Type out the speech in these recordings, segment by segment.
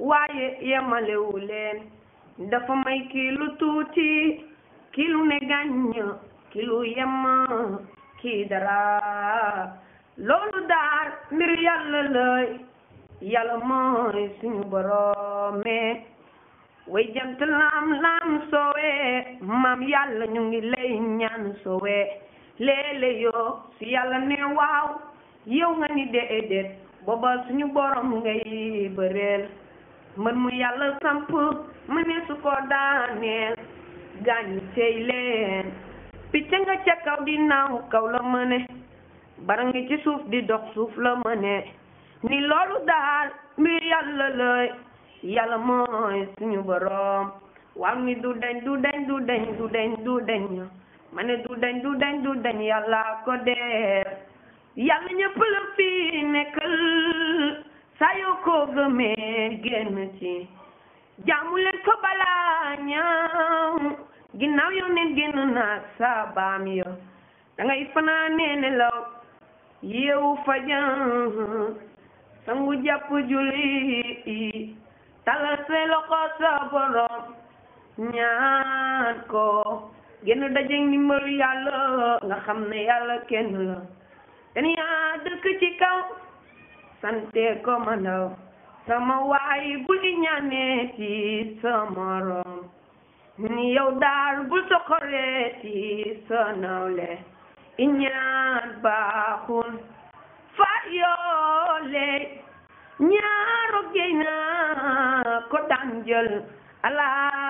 waaye yemalewu leen dafa may kii lu tuuti kii lu ne gàññ kii lu yem kii dara loolu daal mbir yàlla lay yàlla mooy suñu boroome way jant laam laam soowee maam yàlla ñu ngi lay ñaan soowee léeg-léeg yoo si yàlla ne waaw yow nga ni déedéet booba suñu borom ngay bëreel mën mu yàlla samp mu ne su ko daaneel gaañu tey leen picc nga ca kaw di naaw kaw la mëne bara ngi ci suuf di dox suuf la mëne ni loolu daal mbir yàlla lay yàlla mooy suñu borom waaw ni du deñ du deñ du deñ du deñ du deñ ma ne du deñ du deñ du deñ yàlla ko def yàlla ñëpp la fi nekkal saa yoo ko gëmee génn ci jaamu leen ko balaa ñaaw ginnaaw yow neen génn naa sa baam yo da ngay fanaanee nelaw yeewu fajan sangu jàpp julli talal say loxo sa borom ñaan ko génn dajeeg ndimbalu yàlla nga xam ne yàlla kenn la ten yaa dëkk ci kaw sante ko ma ndaw sama waay bul di ñaanee ci sa morom ni yow daal bul soxoree ci sa nawle i ñaan baaxul fa yoole ñaaro géy na ko daan jël ala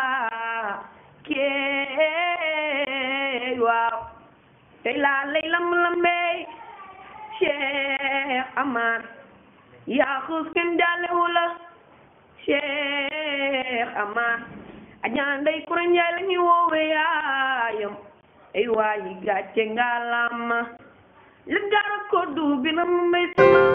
kee waaw tey laa lay lamb lambey Cheikh Amar yaa xuus kenn jaalewu la Cheikh Amar ajaan ndey kura njaay la ñuy woowe yaayam ay waayi gàcce nga lama la gara ko du bi na mu may sama